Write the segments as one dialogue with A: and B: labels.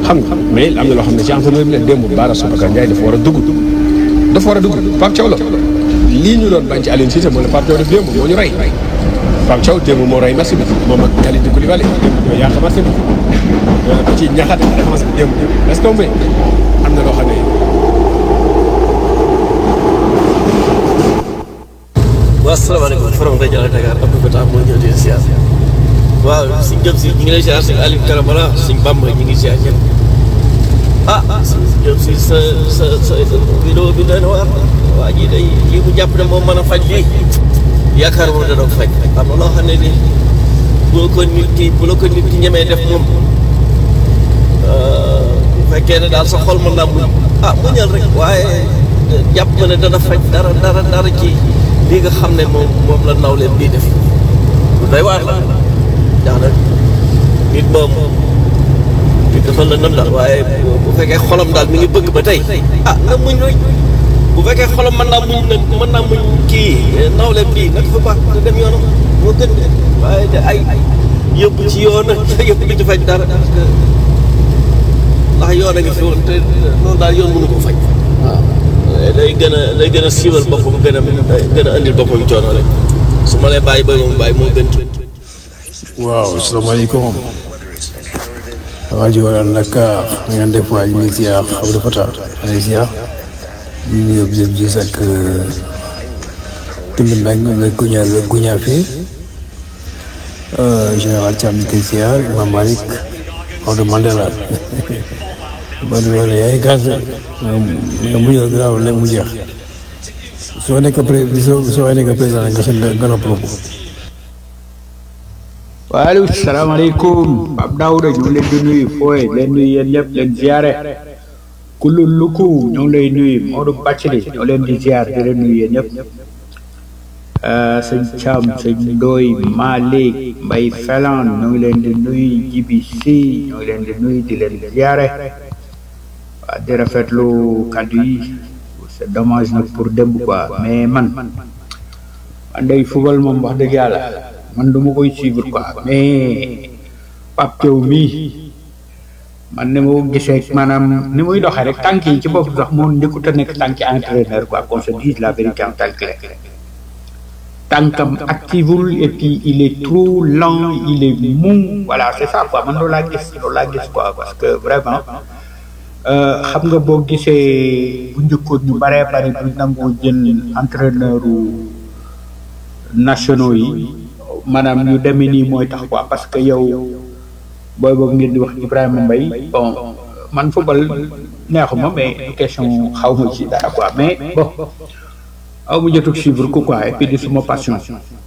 A: xam nga mais am na loo xam ne ci entraîneur bi la démb Bara Soubacar Ndiaye dafa war a dugg dafa war a dugg Pape Thiaw la lii ñu doon bañ ci Aliou Cissé moo la Pape Thiaw def démb moo ñu rey Pape Thiaw démb moo rey match bi moom ak Kalidou Koulibaly démb ñoo yàq match bi ba ci ñaxate défense bi démb est-ce que mais am na loo xam ne
B: waaw salaamaaleykum forom rajo Allo Dakar Abdou Fatah moo ñëw di siyaar waaw suñ jëm si ñu ngi lay siyaar si Aliou Karamara suñ Bamba ñu ngi siyaar ñëpp ah suñ jëm si sa sa sa vidéo bi doy na waar waa ji day lii mu jàpp ne moom mën a faj lii yaakaar moom dana ko faj am na loo xam ne ni bu la ko nit ki bu la ko nit ki ñemee def moom bu fekkee ne daal sa xol mën naa muñ ah muñal rek waaye jàpp ma ne dana faj dara dara dara ci lii nga xam ne moom moom la naw leen bii def lu doy waar la ndax nag nit moom nit dafa la nam daal waaye bu fekkee xolam daal mi ngi bëgg ba tey ah na muñ rek bu fekkee xolam mën naa muñ nag mën naa muñ kii naw leen bii nag fa baax nga dem yoonam moo gën de waaye de ay yóbbu ci yoon yóbbu du ci faj dara parce que ndax yoon a ngi fi woon te loolu daal yoon mënu ko faj waaw day gën a day gën a siiwal boppam gën a gën a andil boppam coono rek su ma lay bàyyi ba moom bàyyi moo gën.
C: waaw salaamaaleykum waa ji waral nag na ngeen def waa ñu ngi ziar Abdou Fatah allez ziar ñu ngi yóbbu yëpp gis ak Timbi Mbengue nga guña guña fii général Thiam ñu koy ziar Imam Malick Maodo Mandela ba nu wala yaay gaz nga mujjee gaaw léegi mu jeex soo nekk pré soo soo nekk président nga seen nga noppaloo ko
D: waaleykum salaamaaleykum Pape Daouda ñu ngi leen di nuyu fooy leen nuyu yéen ñëpp leen ziare kullu luku ñu ngi lay nuyu Modou Bacili ñoo leen di ziar di leen nuyu yéen ñëpp sëñ Thiam sëñ Ndoy Malick Mbay Felan ñu ngi leen di nuyu Jibi Si ñu ngi leen di nuyu di leen ziare waa di rafetlu kàddu yi c'est dommage nag pour démb quoi mais man man day football moom wax dëgg yàlla man du ma koy suivre quoi mais Pape Thiaw mii man ni ma ko gisee maanaam ni muy doxee rek tànk yi ci bopp sax moo njëkkut a nekk tànki entraîneur quoi qu'on se dise la vérité en tant que tànkam activul et puis il est trop lent il est mou voilà c'est ça quoi man loolu laa gis loolu laa gis quoi parce que vraiment xam nga boo gisee bu njëkkoon ñu baree bari bu nangoo jël entraîneur nationaux yi maanaam ñu demee nii mooy tax quoi parce que yow booy boobu ngeen di wax Ibrahima Mbaye bon man football neexuma mais question xaw ma ci dara quoi mais bon aw ma jotug suivre ko quoi et puis di suma passion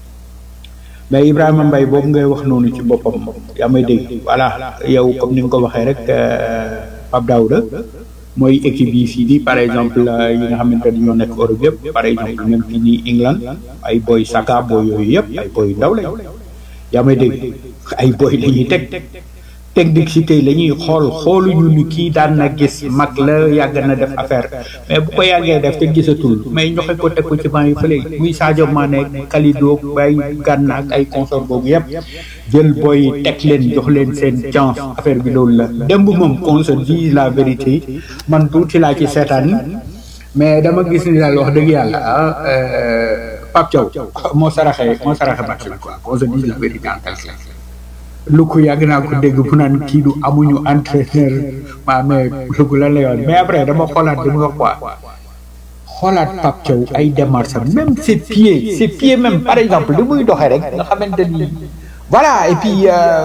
D: mais Ibrahima Mbaye boobu ngay wax noonu ci boppam yaa may dégg voilà yow comme ni nga ko waxee rek Pape Daouda mooy équipe yi fii nii par exemple yi nga xamante ni ñoo nekk Europe yëpp par exemple même fii nii England ay boy Saka boy yooyu yëpp ay boy ndaw lañ yaa may dégg ay boy la ñuy teg technicité la ñuy xool xooluñu ni kii daan na gis mag la yàgg na def affaire mais bu ko yàggee def te gisatul mais ñoxe ko teg ko ci banc yi fële muy Sadio Mané Kalidou bay Gana ak ay consort boobu yëpp jël booy teg leen jox leen seen chance affaire bi loolu la démb moom qu'on se dise la vérité man tuuti laa ci seetaan mais dama gis ni daal wax dëgg yàlla ah Pape Thiaw moo saraxee moo saraxee match bi quoi qu'on se dise la vérité en quelque sorte lu ko yàgg naa ko dégg bu naan kii du amuñu entraîneur maa mais lu ko lan la yoon mais après dama xoolaat di mu wax quoi xoolaat Pape Thiaw ay démarches am même ses pieds ses pieds même par exemple li muy doxee rek nga xamante ni voilà et puis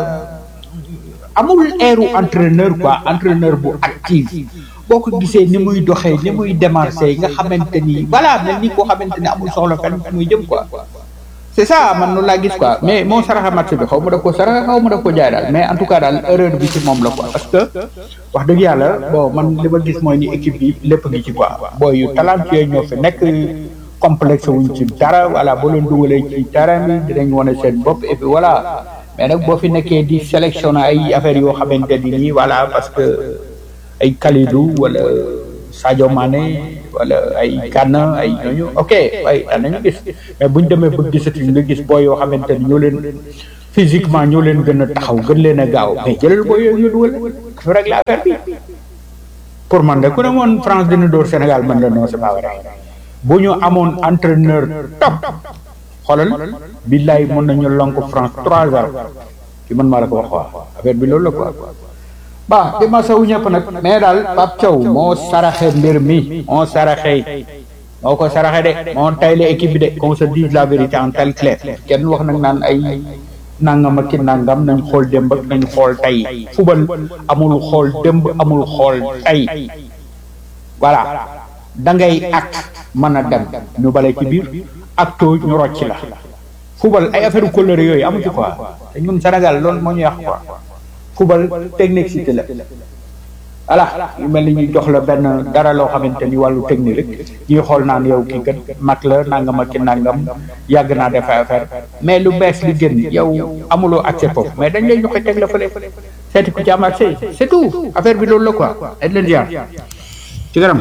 D: amul airu entraîneur quoi entraîneur bu actif boo ko gisee ni muy doxee ni muy démarché nga xamante ni voilà mel ni koo xamante ni amul soxla fenn fu muy jëm quoi c'est ça man noonu laa gis quoi mais moo saraxa match bi xaw ma daf ko saraxa xaw ma daf ko jaay daal mais en tout cas daal erreur bi ci moom la quoi parce que wax dëgg yàlla bon man li ma gis mooy ni équipe bi lépp ngi ci quoi booy yu talentueux ñoo fi nekk complexe wuñ ci dara voilà boo leen dugalee ci terrain bi dinañ wane seen bopp et puis voilà mais nag boo fi nekkee di sélectionner ay affaires yoo xamante ni nii voilà parce que ay Kalidou wala Sadio Mané wala ay Gana ay ñooñu ok ay daan nañu gis mais buñ demee ba gisatuñ nga gis booy yoo xamante ni ñoo leen physiquement ñoo leen gën a taxaw gën leen a gaaw mais jëlal booy yooyu ñu dugal dafa régler affaire bi pour man de ku ne moon France dina dóor Sénégal man la non c'est pas vrai bu ñu amoon entraîneur top xoolal billaay mën nañu lonk France trois heures ci man maa la ko wax waa affaire bi loolu la quoi ba di ma sawu ñëpp nag mais daal Pape Thiaw moo saraxe mbir mi moo saraxe moo ko saraxe de moo tayle équipe bi de qu'on se dise la vérité en tel clair kenn wax nag naan ay nangam ak ki nangam nañ xool démb ak nañ xool tey fubal amul xool démb amul xool tey voilà da ngay acte mën a dem ñu bale ci biir acto ñu rocc la fubal ay affaire couleur yooyu amu ci quoi te ñun Sénégal loolu moo ñu yàq quoi fubal technique cité la voilà yu mel ni ñu jox la benn dara loo xamante ni wàllu technique rek ñuy xool naan yow kii kat mag la nangam ak ki nangam yàgg naa def ay affaire mais lu bees li gën yow amuloo accès foofu mais dañ lay joxe teg la fële seeti ku ci am accès c'est tout affaire bi loolu la quoi dañ leen ziar ci garam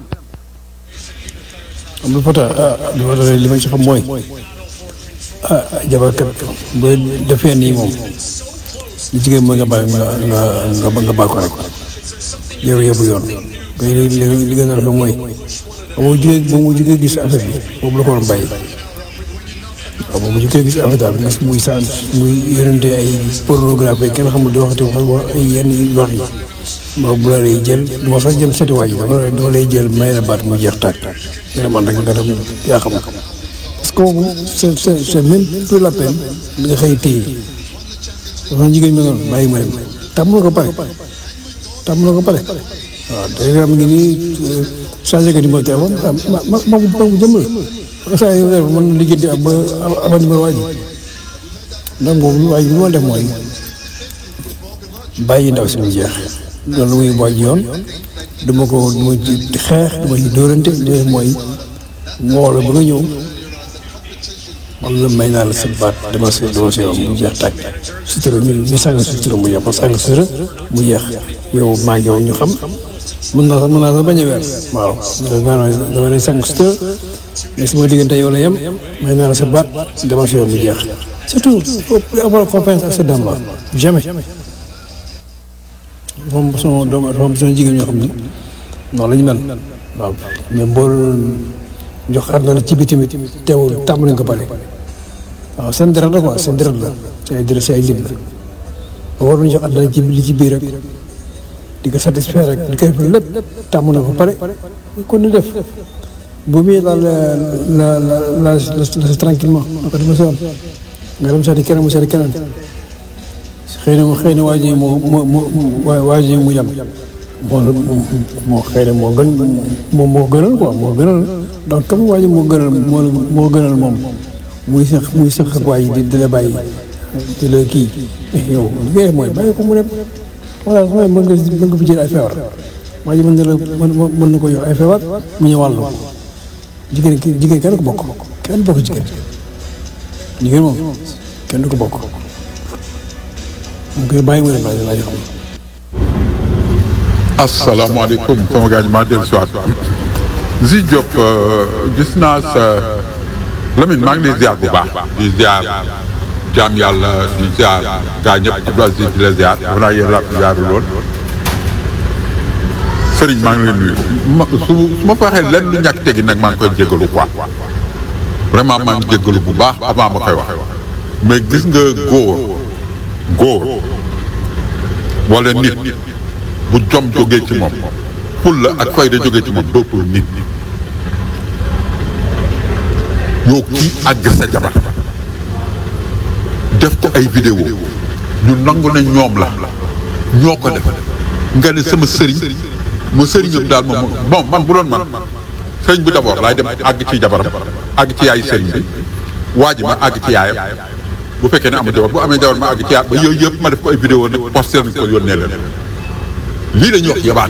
C: am lu fota ah li ma doon li ma ci xam mooy ah jabarkat bu defee nii moom li jigéen mooy nga bàyyi nga nga nga nga bàyyi ko rek yow yóbbu yoon mais li li li gën a rafet mooy ba mu jugee ba mu jugee gis affaire bi boobu la ko waroon bàyyi waaw ba mu jugee gis affaire daal gis muy sa muy yonente ay pornographie kenn xamul di waxati wax ay yenn wax yi boobu bu la lay jël du ma sax jëm seeti waa ji dama dama lay jël may la baat mu jeex tàkk nga man rek nga dem yaa xam parce que boobu c'est c'est c'est même plus la peine nga xëy téye dafa jigéen ñi noonu bàyyi ma dem tàmm na ko pare tàmm na ko pare waaw day am ngi nii changé ko numéro téléphone ma ma ma ma ko jëmm la saa yu mën na liggéey ab ba ab numéro waa ji donc boobu waa ji bi ma def mooy bàyyi ndaw si mu jeex loolu muy waaj yoon du ma ko du ma ci xeex du ma ci dóorante li may mooy moo la ba nga ñëw man la may naa la sa baat dama si dama si yoon mu jeex tàkk sutura ñu ñu sàng sutura mu jeex ba sàng sutura mu jeex yow maa ngi yow ñu xam mën naa sax mën naa sax bañ a weer waaw maanaam dama lay sàng sutura mais sama diggante yow la yem may naa la sa baat dama si yoon mu jeex surtout faut avoir confiance ak sa dame la jamais dafa am sama doom dafa am sama jigéen ñoo xam ni noonu la ñu mel waaw mais mbool jox àdduna ci bi tamit teewul tàmm nañ ko pare waaw seen deret la quoi seen deret la seen ay deret seen ay lim la war nañu jox àdduna ci li ci biir rek di ko satisfaire rek di koy def lépp tàmm na ko pare kon ni def bu muy la la la la la tranquillement nga ko dama si woon nga dem seeti keneen mu seeti keneen xëy na xëy na waa ji moo moo moo waa ji mu yem moo moo xëy na moo gën moom moo gënal quoi moo gënal donc comme waa ji moo gënal moo moo gënal moom muy sax muy sax ak waa ji di di la bàyyi di la kii yow li ngay mooy bàyyi ko mu dem voilà mooy mën nga mën nga fi jël ay feebar waa ji mën na la mën mën na ko jox ay feebar mu ñëwal la jigéen ki jigéen kenn ko bokk kenn bokk jigéen jigéen moom kenn du ko bokk. mu koy bàyyi mu ne bàyyi laa xam.
E: asalaamaaleykum sama gars yi maa dellu si waat Zi Diop gis naa sa Lamine maa ngi lay ziar bu baax di ziar jaam yàlla di ziar gaa ñëpp Abdou Aziz di la ziar dafa naa yéen ràpp ziaru lool Serigne maa ngi lay nuyu ma su su ma fa waxee lenn lu ñàkk tegi nag maa ngi koy jégalu quoi vraiment maa ngi jégalu bu baax avant ma koy wax mais gis nga góor góor wala nit bu jom jógee ci moom fulla ak fayda jógee ci moom dootul nit yow kii àgg sa jabar def ko ay vidéo ñu nangu ne ñoom la ñoo ko def nga ne sama sëriñ ma sëriñam daal moom bon man bu doon man sëriñ bi d'abord laay dem àgg ci jabaram àgg ci yaayu sëriñ bi waa ji ma àgg ci yaayam bu fekkee ne am jabar bu amee jabar ma àgg ci yaay ba yooyu yëpp ma def ko ay vidéo nag posté nañ ko yónnee leen lii la ñuy wax yabaate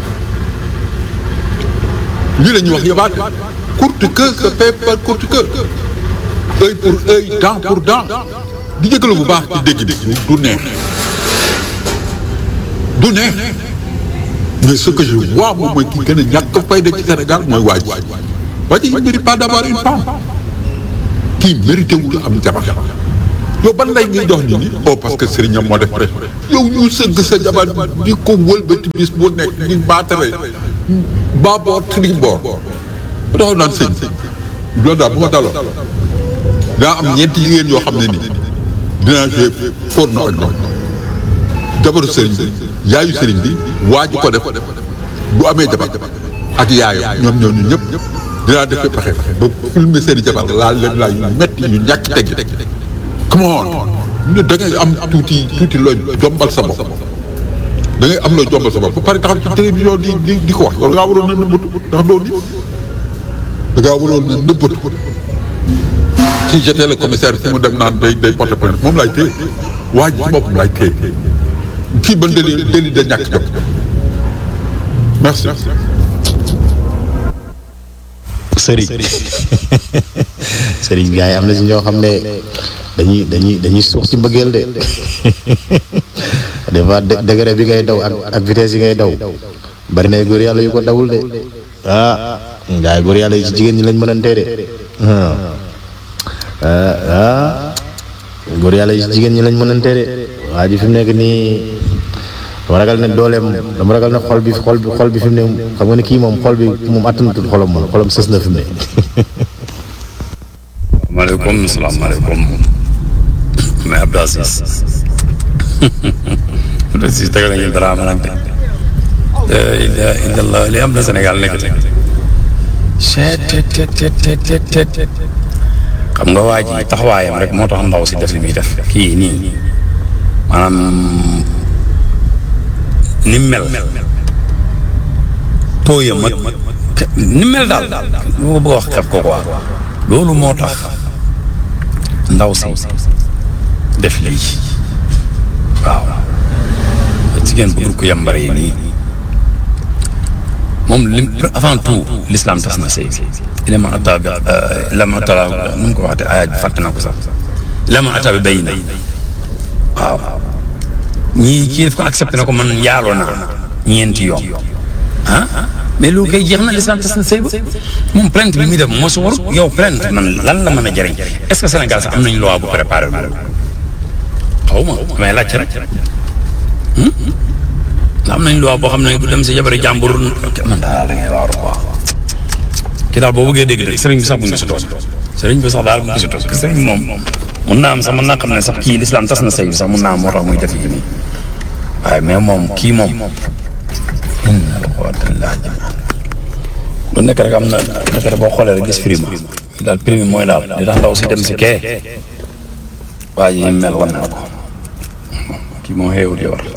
E: lii la ñuy wax yabaate courte queue se fait par courte queue œil pour œil dent pour dent di jëgalu bu baax ci dégg bi du neex du neex mais ce que je vois moom mooy ki gën a ñàkk fayda ci Sénégal mooy waa ji waa ji il mérite pas d'avoir une femme kii mérité wul am jabar yow ban lay ngay jox nit ñi oh parce que sëriñam moo def pression yow ñu sëgg sa jabar di ko wëlbati bis bu nekk di baatare baaboor triboor ba taxaw naan sëñ loolu daal bu ma daloon daa am ñeenti jigéen yoo xam ne nii dinaa joué porno ak ñoom jabaru sëriñ bi yaayu sëriñ bi waa ji ko def bu amee jabar ak yaayu ñoom ñoo ñu ñëpp dinaa def pexe ba filmer seen i jabar laal leen laal yu metti yu ñàkk teggi come on ne da ngay am tuuti tuuti looy jombal sa bopp da ngay am looy jombal sa bopp ba pare taxaw ci télévision di di di ko wax loolu ngaa waroon na nëbbatu ndax doo nit da ngaa waroon na nëbbatu si j'étais le commissaire fi mu dem naan day day porte plainte moom laay téye waa ji ci boppam laay téye kii ban délit délit de ñàkk jot merci
F: sëriñ sëriñ gars yi am na si ñoo xam ne dañuy dañuy dañuy suux ci mbëggeel de des fois degré bi ngay daw ak ak vitesse yi ngay daw bari na góor yàlla yu ko dawul de ah gars yi góor yàlla yi ci jigéen ñi lañ mënantee de ah ah góor yàlla yi ci jigéen ñi lañ mënantee de waa ji fi mu nekk nii dama ragal ne dooleem dama ragal ne xol bi xol bi xol bi fi mu ne xam nga ne kii moom xol bi moom attanatul xolam moom xolam sës na fi mu ne.
G: maaleykum salaamaaleykum mais Abdou Aziz Abdou Aziz tegal nañu dara ma nag de illa illallah li am na Sénégal nekk te chet xam nga waa ji taxawaayam rek moo tax ndaw si def li muy def kii nii maanaam ni mu mel tooyam ak ni mu mel daal lu ko bëgg a wax xeeb ko quoi loolu moo tax ndaw si def lii waaw jigéen bu dul ko yambare yi nii moom lim avant tout l'islam tas na sëy ilama ata bi ilama ata nu mu ko waxte ayaat bi fàtte na ko sax ilama ata bi bay na waaw ñii kii daf ko accepté na ko man yaaloo naa ñeenti yoon ah mais loolu kay jeex na l'islam tas na sëy ba moom plainte bi muy def moo si war yow plainte man lan la mën a jëriñ est-ce que Sénégal sax am nañu loi bu préparé loolu xaw ma damay laajte rek am nañ loi boo xam ne bu dem si jabari jàmbur man daal da ngay waaru quoi kii daal boo bëggee dégg rek sëriñ bi sax bu ñu si toos sëriñ bi sax daal bu ñu si toos parce que sëriñ bi moom mun naa am sax mën naa xam ne sax kii l'islam tas na sëy bi sax mun naa am moo tax muy def yi nii waaye mais moom kii moom inna alhamdulilah lu nekk rek am na nekk rek boo xoolee rek gis prime daal prime mooy daal li tax ndaw si dem si kee waa ji mel wan na ko kii moo xeewul di war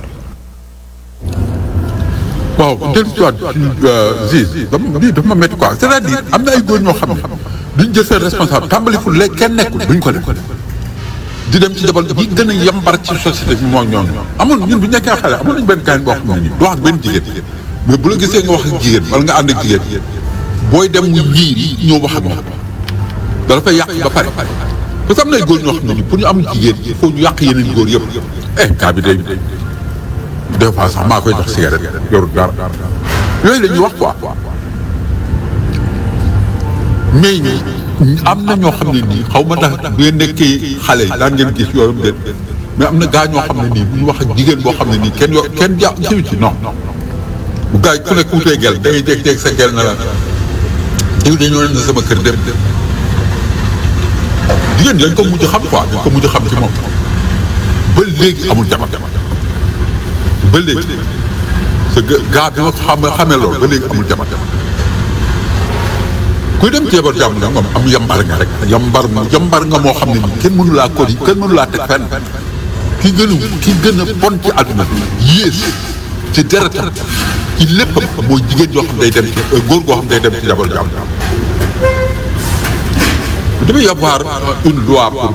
E: waaw dellu si waat ci Ziz dama lii dafa ma métti quoi c'est-à-dire am na ay góor ñoo xam ne duñ jël seen responsable tàmbali fu léegi kenn nekkul duñ ko def di dem ci jabar yi gën a yambar ci société bi mooy ñoom amoon ñun bu ñu nekkee xale amoon nañu benn gaañ boo xam ne nii du wax ak benn jigéen mais bu la gisee nga wax ak jigéen wala nga ànd ak jigéen booy dem mu ñiir ñoo wax ak moom dala fay yàq ba pare parce que am na ay góor ñoo xam ne nii pour ñu am jigéen il faut ñu yàq yeneen góor yëpp eh kaa bi day des fois sax maa koy jox cigarette yorut dara yooyu la ñuy wax quoi mais am na ñoo xam ne nii xaw ma ndax bu ngeen nekkee xale yi daan ngeen gis yooyu déet mais am na gaa ñoo xam ne nii bu ñu wax ak jigéen boo xam ne nii kenn yo kenn ja jiw ci non bu gaa yi ku nekk wutee gel da ngay jékki-jékki sa gel na la yow dañoo leen sama kër dem jigéen dañ ko mujj xam quoi dañ ko mujj xam ci moom ba léegi amul jabar ba léegi sa gaa bi ma xam xamee loolu ba léegi amul jabar kuy dem ci jabar jàmm nga moom am yambar nga rek yambar yambar nga moo xam ne nii kenn mënu laa ko kenn mënu laa teg fenn ki gën a ki gën a bon ci àdduna bi yées ci deretam ci léppam mooy jigéen yoo xam day dem ci góor goo xam day dem ci jabar jàmm il devait y avoir une loi pour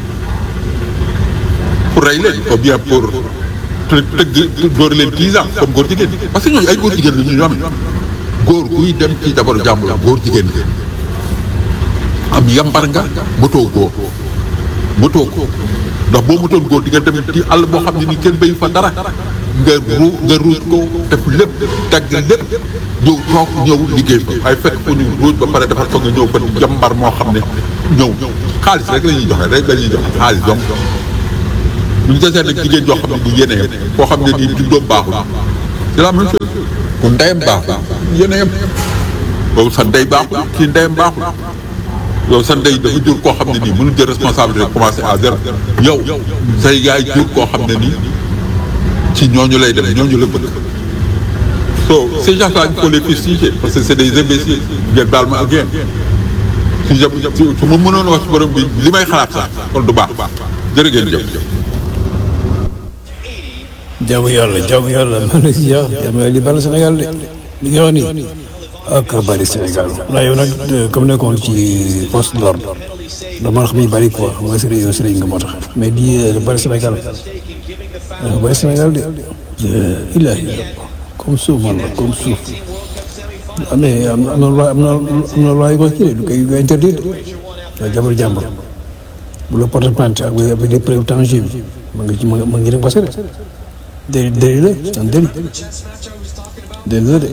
E: pour rey leen ou bien pour tëgg door leen dix ans comme góor jigéen parce que ñooñu ay góor jigéen la ñu ñoom góor guy dem ci jabaru jàmbur góor jigéen am yambar nga motoo góor motoo ko ndax boo motoon góor di nga dem ci àll boo xam ne ni kenn béyu fa dara nga ru nga ruuj ko def lépp dagg lépp ñëw toog ñëw liggéey fa waaye fekk fu ñu ruuj ba pare defar ko nga ñëw fa jàmbar moo xam ne ñëw xaalis rek la ñuy joxe rek la ñuy joxe xaalis donc bu ñu desee nag jigéen joo xam ne bu yéene koo xam ne nii juddoom baaxul c'est la même chose ku ndeyam baaxul yéene yam yow sa ndey baaxul kii ndeyam baaxul yow sa ndey dafa jur koo xam ne nii mënul jël responsabilité commencé à zéro yow say yaay jur koo xam ne nii ci ñooñu lay dem ñooñu la bëgg so ces gens-là il faut les fustiger parce que c'est des imbéciles ngeen baal ma ak yéen si jëm su ma mënoon wax ci borom bi li may xalaat sax kon du baax jërë ngeen jëf
C: jaamu yàlla jaamu yàlla man la si yàlla jaamu yàlla li bari Sénégal de li nga wax nii ak bari Sénégal ndax yow nag comme nekkoon ci poste de l'ordre dama xam ni bari quoi mooy sëriñ yow sëriñ nga moo tax mais di bari Sénégal bari Sénégal de ilaahi comme suuf man la comme suuf am na am na loi am na am na loi yu ko kii du koy interdire de jabar jàmbur bu la porte plainte ak avec des preuves tangibles ma ngi ci ma ngi dem parce que déli déli la c'est un délit déli la de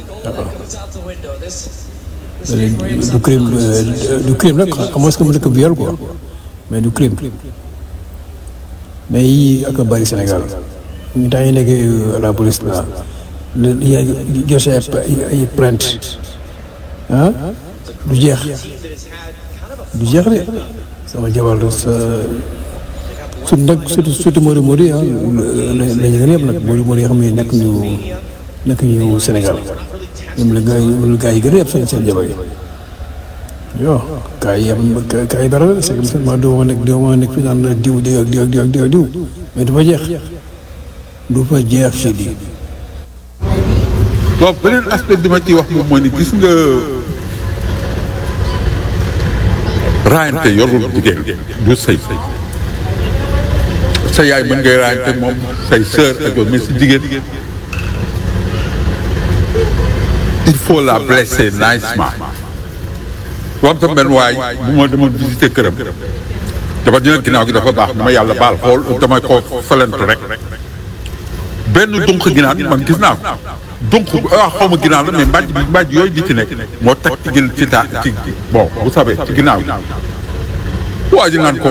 C: waaw du crime du crime nag xam nga mu nekk viol quoi mais du crime mais yii ak a bëri Sénégal ñu temps yi nekk à la police là li yaa joxe ay plainte ah du jeex du jeex de sama jabar sa surtout nag surtout surtout Modou Modou yi ah la ñu gën a yëpp nag Modou Modou yi xam ne nekk ñu nekk ñu Sénégal ñoom la gars yi ñoom la gars yi gën a yëpp seen seen jabar yi yoo gars yi am gars yi dara la c'est que seulement doo ma nekk doo ma nekk fi naan diw diw ak diw ak diw ak diw ak diw mais du fa jeex du fa jeex si di
E: bon beneen aspect bi ma ciy wax moom mooy ni gis nga raayante yorul jigéen du sëy sa yaay mën ngay raayante moom say sœur ak yow mais si jigéen il faut la blesser nicement wam sa benn waay bu ma demoon visiter këram dafa dina ginnaaw gi dafa baax dama yàlla baal xool damay ko felentu rek benn dunq ginaar man gis naa ko dunq ah xaw ma ginaar la mais mbàjj bi mbàjj yooyu di ci nekk moo teg ci gin ci taa ci bon vous savez ci ginnaaw gi waa ji naan ko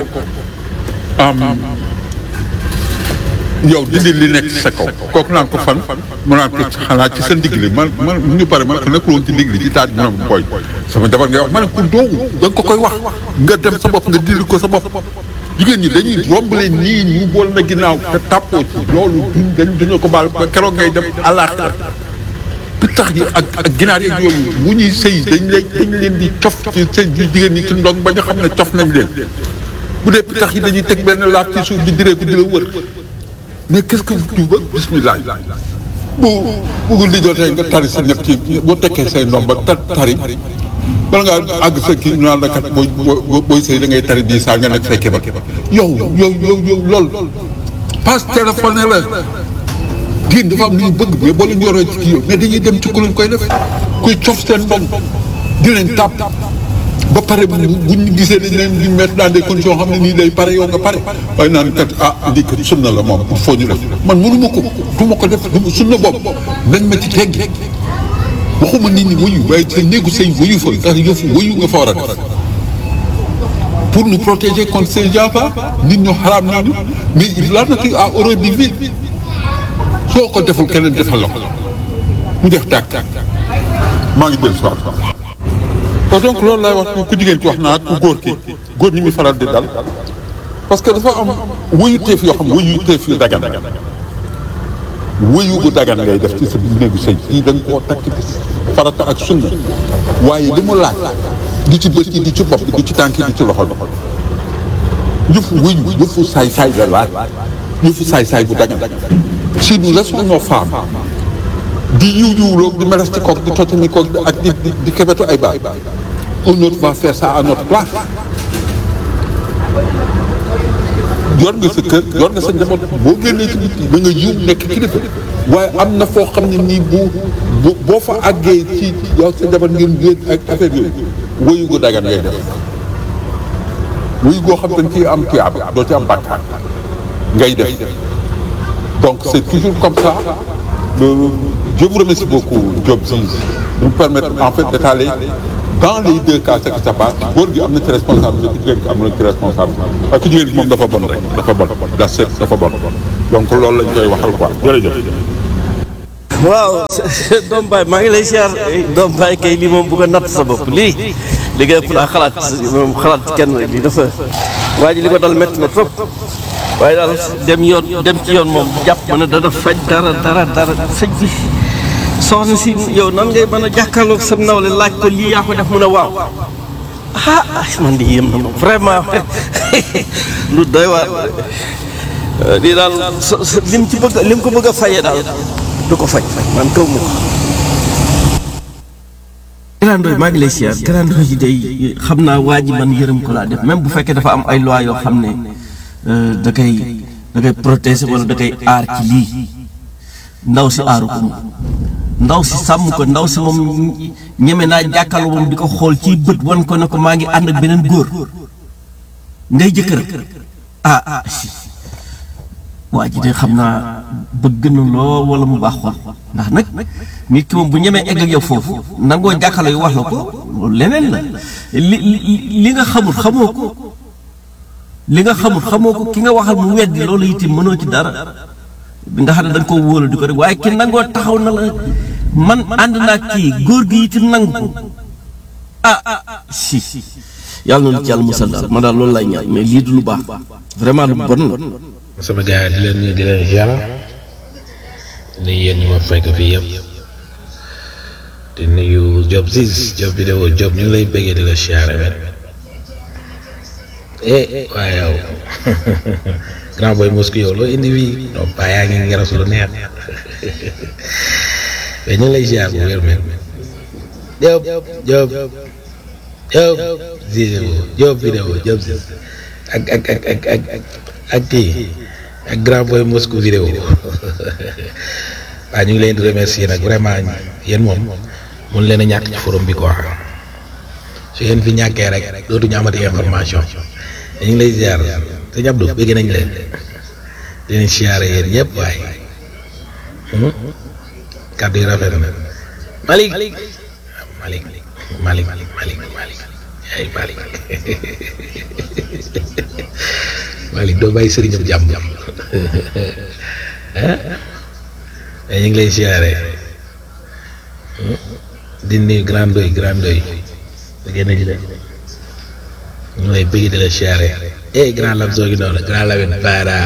E: yow dindi li nekk ci sa kaw kooku naan ko fan mu naan ko xanaa ci sa ndigg li man man mu ñu pare man ko nekkul woon ci ndigg li ci taat bi mu koy sama jabar ngay wax ma ne ko doogu da nga ko koy wax nga dem sa bopp nga dindi ko sa bopp jigéen ñi dañuy romb leen nii ñu bool na ginnaaw te tàppoo ci loolu duñ dañ dañoo ko baal keroog ngay dem àllaaxira pittax yi ak ak ginaar yeeg yooyu bu ñuy sëy dañ leen dañ leen di cof ci seen jigéen ñi ci ndong ba nga xam ne cof nañ leen bu dee pittax yi dañuy teg benn laaf ci suuf di diree ko di la wër mais qu'est-ce que tu veux bismillah bu bugul di jotee nga tari sa ñett ci boo tekkee say ndomba ta tari bala ngaa àgg sa kii naan la kat booy booy sëy da ngay tari di saa nga nekk say kéba yow yow yow yow lool passe téléphone la génn dafa am lu ñu bëgg mais boo leen yoroo ci kii yow mais dañuy dem ci ku leen koy def kuy cof seen ndong di leen tàpp ba pare bu ñu gisee dañ leen di mettre dans des conditions xam ne nii day pare yow nga pare waaye naan kat ah lii kat sunna la moom il faut ñu def man mënu ma ko du ma ko def sunna boobu nañ ma ci teggi waxuma nit ñi wuyu waaye sa néegu sëy wuyu fa ndax yëfu wuyu nga fa war a def pour nous protéger contre ces gens-là nit ñu xaraam nañu mais la nature a horreur du vide soo ko deful keneen defal la ko mu def tàkk maa ngi dellu si waat kon donc loolu laay wax ku jigéen ki wax naa ku góor ki góor ñi muy faral di dal parce que dafa am wuyu teef yoo xam wuyu teef yu dagan wuyu gu dagan ngay def ci sa néegu sëy yi da nga koo takk ci farata ak sunna waaye li mu laaj di ci bët yi di ci bopp di ci tànk yi di ci loxo bi yëfu wuyu yëfu saay-saay la laaj yëfu saay-saay bu dagan si nous laissons nos femmes di yiw yiwloo di meles ci koog di totani koog ak di di di kebetu ay baay un autre va faire ça à notre place yor nga sa kër yor nga sa njaboot boo génnee ci biti da nga yiw nekk kilifa waaye am na foo xam ne nii bu bu boo fa àggee ci yow sa njaboot ngeen génn ak affaire yooyu wóyu gu dagan ngay def wuyu goo xam dañ ciy am tuyaaba doo ci am bàkkaar ngay def donc c'est toujours comme ça Le- je vous remercie beaucoup Diop Ziz de nous permettre en fait d'étaler dans les deux cas ce qui se passe góor gi am na ci responsabilité ku jigéen gi am na ci responsabilité ak ku jigéen gi moom dafa bon rek dafa bon da set dafa bon donc loolu lañ koy waxal quoi jërëjëf
B: waaw doom baay maa ngi lay siyaar doom baay kay lii moom bëgg a natt sa bopp lii li nga ëpp naa xalaat moom xalaat kenn rek lii dafa waa ji li ko dal métti na trop waaye daal dem yoon dem ci yoon moom jàpp ma ne dana faj dara dara dara faj bi soxna si yow nan ngay mën a jàkkaarloog sa nawle laaj ko lii yaa ko def mu ne waaw ah man di yéem na ma vraiment lu doy waar lii daal so- so- lim ci bëgg lim ko bëgg a fayee daal du ko faj man kaw ma ko. Grand Ndoye maa ngi lay siyaar Grand Ndoye day xam naa waa ji man yërëm ko laa def même bu fekkee dafa am ay loi yoo xam ne euh, da koy da koy protéger wala da koy aar ci lii ndaw si aaru ko moom ndaw si sàmm ko ndaw si moom ñeme naa jàkkaarloo moom di ko xool ci bët wan ko ne ko maa ngi ànd ak beneen góor ngay jëkkër ah ah si waa ji de xam naa bëgg na lool wala mu baax xol ndax nag nit ki moom bu ñemee egg ak yow foofu nangoo jàkkaarloo yu wax la ko loolu leneen la li li li nga xamul xamoo ko li nga xamul xamoo ko ki nga waxal mu weddi loolu itam mënoo ci dara nga xam ne da nga koo wóolu di ko rek waaye ki nangoo taxaw na la man ànd naa kii góor gi itam nangu ko ah ah si yàlla na lu ci yàlla musal daal man daal loolu lay ñaan mais lii du lu baax vraiment lu bon la.
H: sama gars yi di leen nuyu di leen ziar di yéen ñu ma fekk fii yëpp di nuyu Diop Ziz Diop vidéo Diop ñu ngi lay bëggee di la ziar wet eh waaye yow grand boy mosku yow loo indi fii non pas yaa ngi ngeras lu neex mais ñu ngi lay ziar bu wér men Diop Diop Diop Ziz Diop vidéo Diop Ziz ak ak ak ak ak ak ak kii ak grand boy Moscou vidéo waaw ñu ngi leen di remercier nag vraiment yéen moom mun leen a ñàkk ci forum bi quoi su ngeen fi ñàkkee rek dootuñu amati information ñu ngi lay ziar sëñ Abdou bëgg nañ leen di leen siyaare yéen ñëpp waaye kàddu yi rafet na Malick Malick Malick Malick Malick Malick ay Malick Malick doo bàyyi sëriñam jàmm jàmm ah ñu ngi lay siyaare di nuyu grand doy grand doy da génn ji de ñu ngi lay bëgg di la siyaare eh grand lam soo gi noonu grand lawin para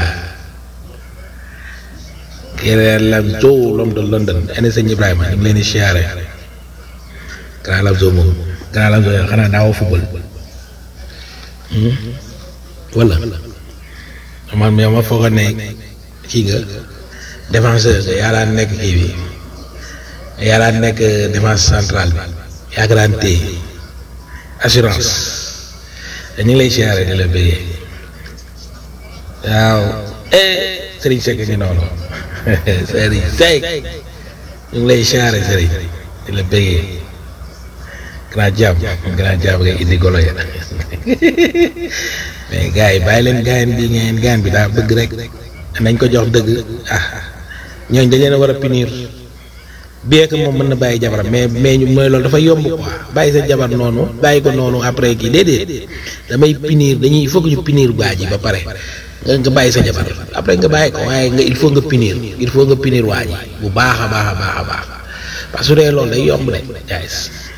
H: grand lam soo l'homme de London ane sëñ Ibrahima ñu ngi leen di siyaare grand lam soo moom grand lam soo xanaa daawoo football wala man yow ma foog a ne kii nga défenseur nga yaa daan nekk kii bi yaa daan nekk défense centrale bi yaa ko daan téye assurance ñu ngi lay siyaare di la bëggee waaw eh Serigne Seck ngi noonu Serigne Seck ñu ngi lay siyaare Serigne di la bëggee grand jàmm grand jàmm nga indi golo ya mais gars yi bàyyi leen gaayan bi ngeen gaayan bi daa bëgg rek nañ ko jox dëgg ah ñooñ dañ leen a war a punir bien que moom mën na bàyyi jabaram mais mais ñu mooy loolu dafa yomb quoi bàyyi sa jabar noonu bàyyi ko noonu après kii déedéet damay punir dañuy il faut que ñu punir waa ji ba pare nga nga bàyyi sa jabar après nga bàyyi ko waaye nga il faut nga punir il faut nga punir waa ji bu baax a baax a baax a baax parce que su dee loolu day yomb de guys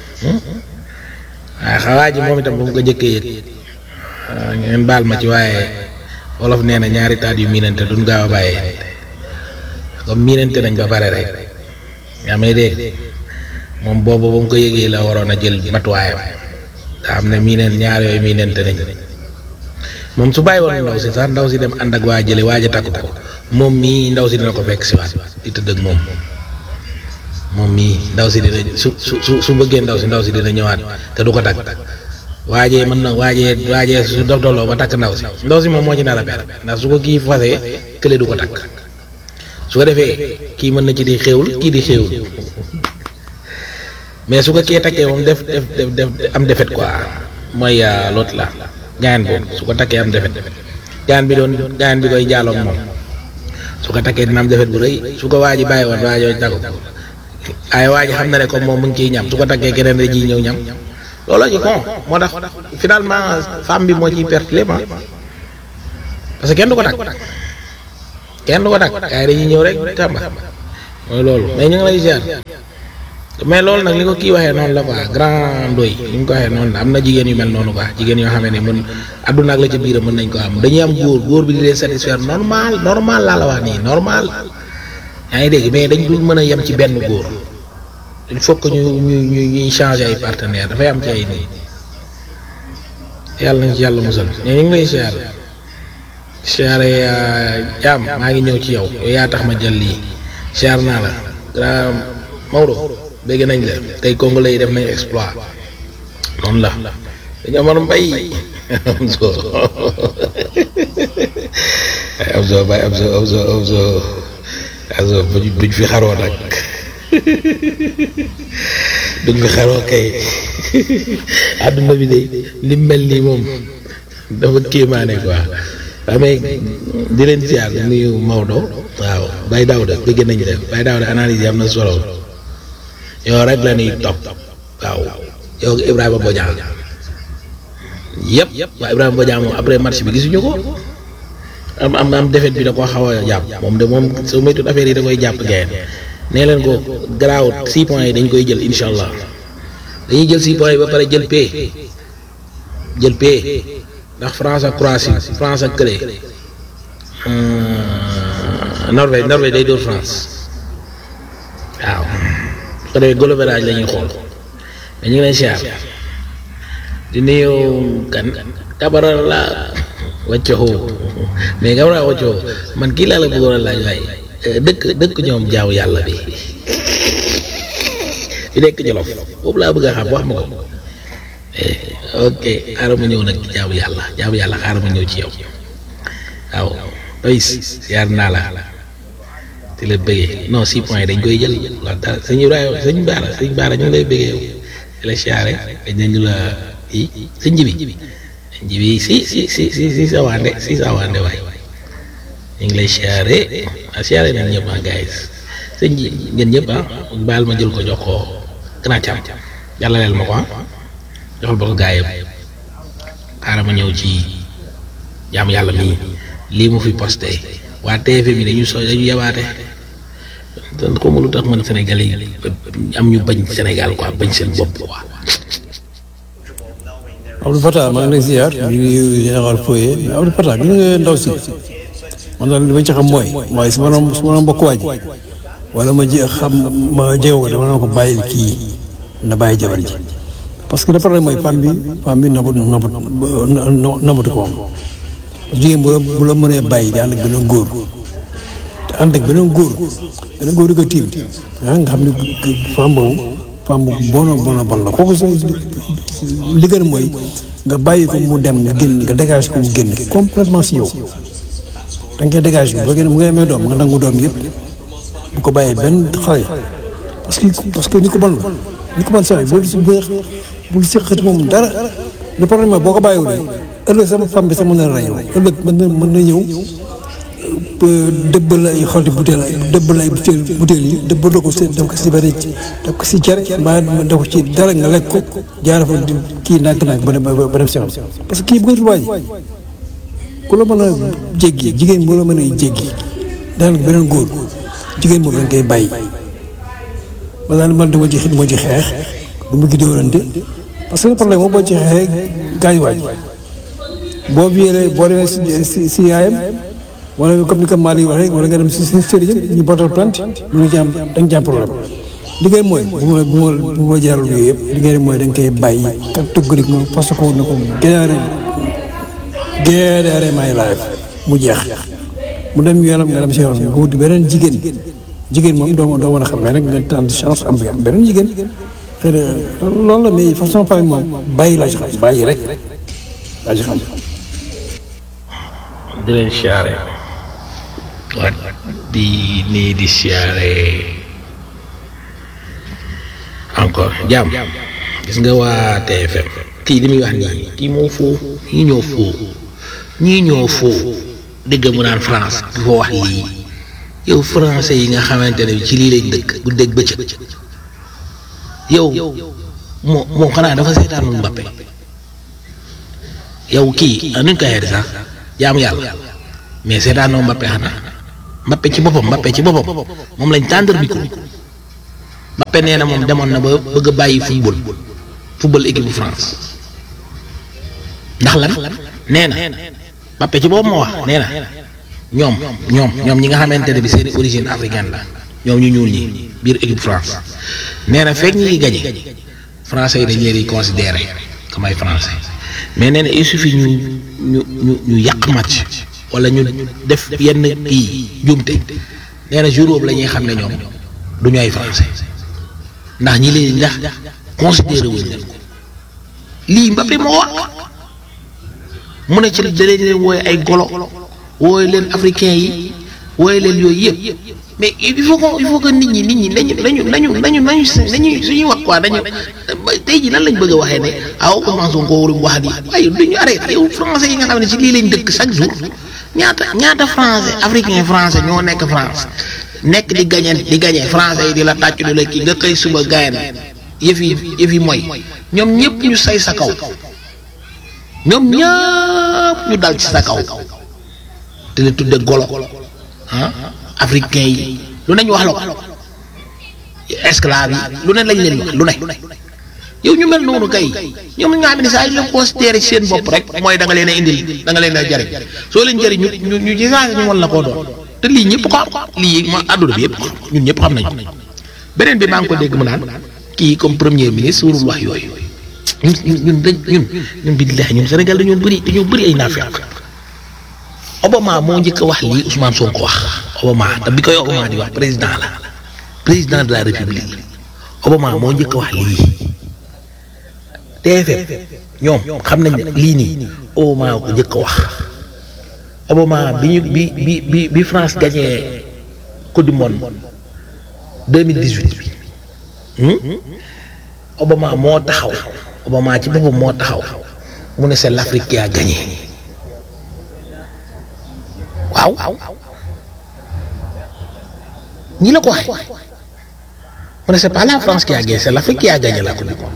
H: waaye xawaa ji moom itam bu mu ko jëkkee yëg ngeen baal ma ci waaye wolof nee na ñaari taat yu miinante duñ gaaw a bàyyee comme miinante nañ ba pare rek yaa may dégg moom boobu ba mu ko yëgee la waroon a jël matuwaayam te xam ne miineen ñaar yooyu miinante nañ moom su bàyyi woon ndaw si sax ndaw si dem ànd ak waa jële waaj a takk ko moom mii ndaw si dina ko fekk si waat di tëdd ak moom moom mii ndaw si dina su su su su bëggee ndaw si ndaw si dina ñëwaat te du ko takk waajee mën na waajee waajee su dof dolloo ba takk ndaw si ndaw si moom moo ci nar a per ndax su ko kii fasee kële du ko takk su ko defee kii mën na ci di xéewul kii di xéewul mais su ko kee takkee moom def def def def am defet quoi mooy l'autre la gaayan boobu su ko takkee am defet gaayan bi doon gaayan bi koy jaaloog moom su ko takkee dina am defet bu rëy su ko waa ji bàyyi woon waa jooju takku ay waa ji xam na ne comme moom mu ngi ciy ñam su ko takkee keneen da ciy ñëw ñam looloo ci kon moo tax finalement femme bi moo ciy perte lépp ah parce que kenn du ko takk kenn du ko takk gars yi dañuy ñëw rek tàmba mooy loolu mais ñu ngi lay ziar mais loolu nag li ko kii waxee noonu la quoi grand ndoy li ñu ko waxee noonu la am na jigéen yu mel noonu quoi jigéen yoo xam ne mën àdduna ak la ca biir mën nañ ko am dañuy am góor góor bi di leen satisfaire normal normal laa la wax nii normal yaa ngi dégg mais dañ dul mën a yem ci benn góor il faut que ñu ñu ñu ñuy changer ay partenaire dafay am ci ay nii yàlla nañ ci yàlla musal mais ñu ngi lay siyaare siyaare jaam maa ngi ñëw ci yow yow yaa tax ma jël lii siyaar naa la grand Maodo dégg nañ la tey congolais yi def nañ exploit noonu la dañu amoon mbay am so am so bay am so am so am so am so buñ fi xaroo nag duñ fi xaroo kay àdduna bi de li mel nii moom dafa kéemaane quoi waaw mais di leen ziar nuyu Maodo waaw Baye Daouda bëgg nañ def Baye Daouda analyse yi am na solo yow rek la ñuy topp waaw yow Ibrahima Bodian yëpp waaw Ibrahima Bodian moom après match bi gisuñu ko am am am défaite bi da koo xaw a jàpp moom de moom soo moytuwul affaire yi da koy jàpp gayen nee leen ko garaawut six points yi dañ koy jël incha allah dañuy jël six points yi ba pare jël paie jël paie ndax France ak Croatie France ak Kële Norvège Norvège day dóor France waaw su ko defee goal average la ñuy xool mais ñu ngi lay siyaar di nuyu kan Kabara la wàccoo mais Kabara wàccoo man kii laa la bëggoon a laaj waaye dëkk dëkk ñoom jaaw yàlla bi bi nekk Jolof boobu laa bëgg a xam wax ma ko ok xaaral ma ñëw nag jaamu yàlla jaamu yàlla xaaral ma ñëw ci yow waaw doyis yaar naa la di la bëggee non six points dañ koy jël wax dara sëñ Ibrahima sëñ Baara sëñ Baara ñu ngi lay bëggee yow di la siyaare dañ nañu la i sëñ Jibi sëñ Jibi si si si si si sa waande si sa waande waay ñu ngi lay siyaare ah siyaare nañ ñëpp ah gars sëñ ji ngeen ñëpp ah baal ma jël ko jox ko gën a càmm yàlla leel ma ko ah joxal ba ko gaa yëpp xaaral ma ñëw ci jaam yàlla mii lii mu fi posté waa TFM bi dañu so dañu yabaate dan ko lu tax man Sénégalais yi am ñu bañ Sénégal quoi bañ seen bopp quoi
C: Abdou Fatah maa ngi lay ziar di nuyu général Foye mais Abdou Fatah gis nga ndaw si man daal li ma ci xam mooy waaye su ma doon su ma doon bokk waa ji wala ma ji xam ma jéego ko dama ko bàyyil kii na bàyyi jabar ji parce que le problème mooy femme bi femme bi nabut nabut nabatu ko moom jigéen bu la bu la mënee bàyyi di ànd ak beneen góor te ànd ak beneen góor beneen góor di ko tiim ah nga xam ne femme boobu femme bu bono bono bon la kooku sa li gën mooy nga bàyyi ko mu dem nga génn nga dégage ko mu génn complètement si yow da nga koy dégage bi ba génn mu ngay amee doom nga nangu doom yëpp bu ko bàyyee benn xale parce que parce que ni ko bon la ni ko bon saa yi bul si bul seqati moom dara le problème mooy boo ko bàyyiwulee ëllëg sama femme bi sax mën na la rey ëllëg mën na mën na ñëw dëbb la ay xolti butéel dëbb la ay butéel butéel yi dëbb la ko si def ko si bëri def ko si cere mbaa def ko ci dara nga lekk ko jaara fa kii nànk-nànk ba dem ba dem si xam parce que kii bu ko waaj ku la mën a jéggi jigéen bu la mën a jéggi daanaka beneen góor jigéen moom dañ koy bàyyi ma daal man dama ci dama ci xeex du ma gi dóorante parce que problème moom boo ci xeexee gaañ waaj boo viélee boo demee si si si yaayam wala comme ni ko Malick waxee wala nga dem si si sëriñam ñu bootal plante mu ngi ci am da nga ci am problème liggéey mooy bu ma bu ma bu ma jaral yooyu yëpp liggéey mooy da nga koy bàyyi kat tëgg moom parce que na ko général général may live mu jeex mu dem yoonam nga dem si yoonam nga wuti beneen jigéen jigéen moom doo doo mën a xam mais nag nga tànn chance am am beneen jigéen xëy na loolu la mais façon famille moom bàyyi laa ci xam bàyyi rek laa ci xam.
H: di leen siyaare waa di nii di siyaare encore jàmm gis nga waa TFM kii li muy wax nii kii moo foo ñii ñoo foo ñii ñoo foo dégg mu naan France du ko wax lii yow français yi nga xamante ne ci lii lañ dëkk guddeeg bëccëg yow moo moom xanaa dafa seetaanul Mbappé yow kii nuñ koy xeeti sax jaamu yàlla mais seetaanoo Mbappé xanaa Mbappé ci boppam Mbappé ci boppam moom lañ tàndar micro Mbappé nee na moom demoon na ba bëgg a bàyyi football football équipe bu France ndax lan nee na Mbappé ci boppam moo wax nee na ñoom ñoom ñoom ñi nga xamante ne bi seen origine africaine la ñoom ñu ñuul ñi biir équipe France nee na fekk ñi ngi gañe français yi dañ leen di considéré comme ay français mais nee na il suffit ñu ñu ñu ñu yàq match wala ñu def yenn kii jumte nee na jour boobu la ñuy xam ne ñoom du ñu ay français ndax ñi leen ndax considéré wuñ leen ko lii Mbappé moo wax mu ne ci da leen leen wooye ay golo wooye leen africain yi wooye leen yooyu yëpp mais il faut que il faut que nit ñi nit ñi nañu nañu nañu nañu nañu nañu suñuy wax quoi dañu tey ji lan lañ bëgg a waxee ne aw Ousmane Sonko warul wax di waaye duñu arrêté yow français yi nga xam ne ci lii lañ dëkk chaque jour ñaata ñaata français africain français ñoo nekk France nekk di gañe di gañe français yi di la tàccu di la kii nga xëy suba gayen yëf yi yëf yi mooy ñoom ñëpp ñu say sa kaw ñoom ñëpp ñu dal ci sa kaw te la tudde golo ah africain yi lu nañ wax la ko esclave yi lu ne lañ leen wax lu ne yow ñu mel noonu kay ñoom nga xam ne saa yu leen considéré ci seen bopp rek mooy da nga leen a indil da nga leen a jariñ soo leen jariñ ñu ñu ñu ci saa ñu wan la koo doon te lii ñëpp ko am lii ma àdduna bi yëpp ñun ñëpp xam nañu beneen bi maa ngi ko dégg mu naan kii comme premier ministre warul wax yooyu ñun ñun ñun dañ ñun ñun billahi ñun Sénégal dañoo bëri dañoo bëri ay naafeq Obama moo njëkk a wax lii Ousmane Sonko wax Obama te bi koy Obama di wax président la président de la république Obama moo njëkk a wax lii TFM ñoom xam nañ ne lii nii Obama ko njëkk a wax Obama bi ñu bi bi bi bi France gagné coupe du monde 2018 bi Obama moo taxaw Obama ci boppam moo taxaw mu ne c'est l'Afrique qui a gagné waaw ñi la ko waxee mu ne c'est pas la France qui a gagné c'est l'Afrique qui a gagné la coupe du monde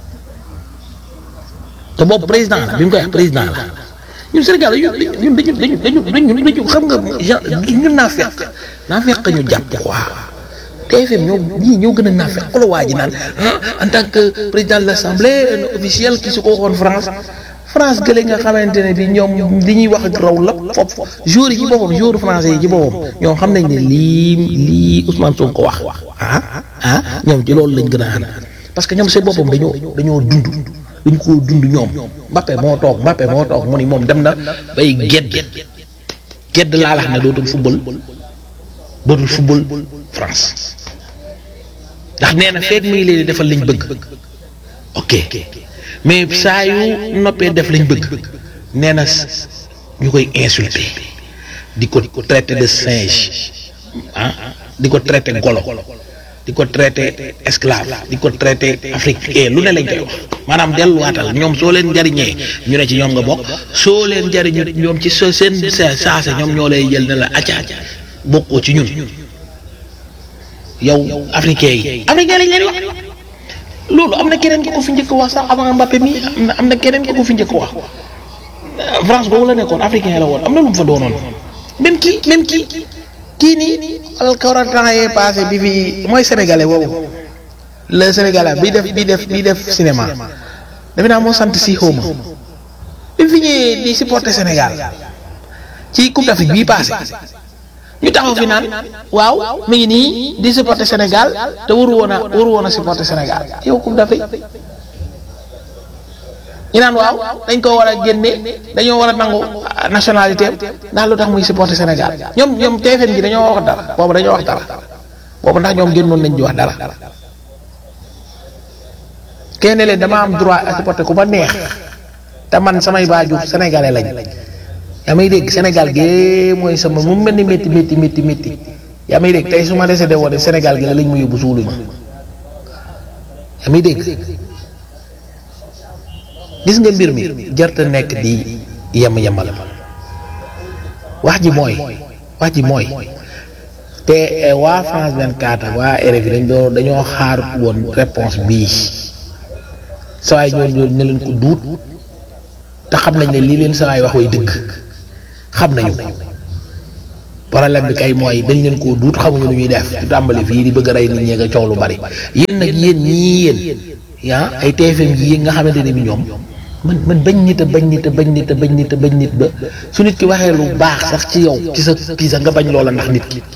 H: te boobu président la bi mu koy wax président la ñun Sénégal ñun dañu dañu dañu dañu dañu xam nga ñun naa fekk naa fekk ñu jàpp quoi TFM ñoo ñii ñoo gën a naa fekk la waa ji naan en tant que président de l'Assemblée un officiel ki su ko waxoon France France gële nga xamante ne bi ñoom li ñuy wax ak raw la foofu jour yi ci boppam jour français yi ci boppam ñoom xam nañ ne lii lii Ousmane Sonko wax ah ah ñoom ci loolu lañ gën a ànd parce que ñoom seen boppam dañoo dañoo dund dañ koo dund ñoom Mbappé moo toog Mbappé moo toog mu ni moom dem na bay gedd gedd laa lax ne dootul football dootul football France ndax nee na feeg muy leen defal liñ bëgg ok mais saa yu noppee def lañ bëgg nee na ñu koy insulter di ko traiter de singe ah di ko traiter golo di ko traiter esclave di ko traiter africain lu ne lañ koy wax maanaam delluwaatal ñoom soo leen jariñee ñu ne ci ñoom nga bokk soo leen jariñu ñoom ci soo seen saase ñoom ñoo lay jël ne la acca acca bokkoo ci ñun yow africain yi africain lañ leen wax loolu am na keneen ko ko fi njëkk wax sax avant Mbappé mi am na am na keneen ko ko fi njëkk wax France boobu la nekkoon africain la woon am na lu mu fa doonoon même kii même kii kii nii al quarante ans yee passé bi fi mooy sénégalais boobu le sénégalais bi def bi def bi def cinéma defe naa moo sant si xawma bi fi ñëwee di supporter Sénégal ci coupe d'Afrique bii passé ñu taxaw fi naan waaw mi ngi nii di supporter Sénégal te waru woon a waru woon a supporter Sénégal yow coupe d'Afrique ñu naan waaw dañ ko war a génne dañoo war a nangu nationalité ndax lu tax muy supporter Sénégal ñoom ñoom TFM gi dañoo wax dara boobu dañoo wax dara boobu ndax ñoom génnoon nañ di wax dara kenn leen dama am droit à supporter ku ma neex te man samay baaju sénégalais lañ yaa may dégg Sénégal gi mooy sama mu mel ni métti métti métti métti yaa may dégg tey su ma décédé woon Sénégal gi la lañ ma yóbbu suulu ma yaa may dégg gis nga mbir mi jarta nekk di yem yemal wax ji mooy wax ji mooy te waa France 24 ak waa RFI dañ doon dañoo xaar woon réponse bii sawaay ñoo ñoo ne leen ko duut te xam nañ ne lii leen sawaay wax way dëgg xam nañu ko problème bi kay mooy dañ leen koo duut xamuñu lu ñuy def ci tàmbali fii di bëgg a rey nit ñee nga coow lu bari yéen nag yéen ñii yéen yaa ay TFM yi nga xamante ne bi ñoom man man bañ nit a bañ nit a bañ nit a bañ nit a bañ nit ba su nit ki waxee lu baax sax ci yow ci sa kii sax nga bañ loola ndax nit ki